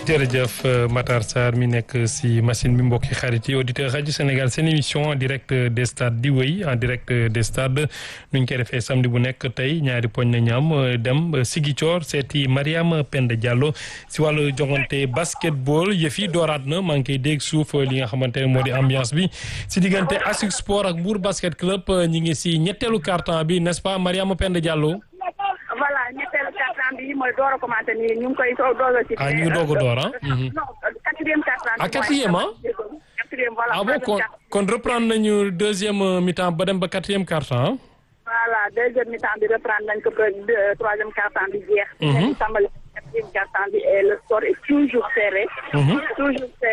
jërëjëf Matar Sarr mi nekk si machine bi mbokki xarit yi auditeur rajo Sénégal seen émission en direct des stades di wéy en direct des stades nu ñu koy defee samedi bu nekk tey ñaari poñ na ñaam dem Ziguinchor seeti Mariama Penda Diallo si wàllu jongante basketball yëf yi dooraat na maa ngi koy dégg suuf li nga xamante ne moo di ambiance bi si diggante ASIC Sport ak Mbour basket club ñi ngi si ñetteelu quart-temps bi n'est-ce pas Mariama Penda Diallo. voilà ñetteelu quart-temps bi mooy door a commencé nii ñu ngi koy doog a ci. ah ñu ngi doog a door ah. non quatrième quart-temps bi. ah quatrième ah. quatrième voilà. ah bon kon kon reprendre nañu deuxième mi-temps ba dem ba quatrième quart-temps. voilà deuxième mi-temps bi reprendre nañ ko ba troisième quart-temps bi jeex. ñu tàmbali quatrième quart-temps bi et le score est toujours serré. toujours serré.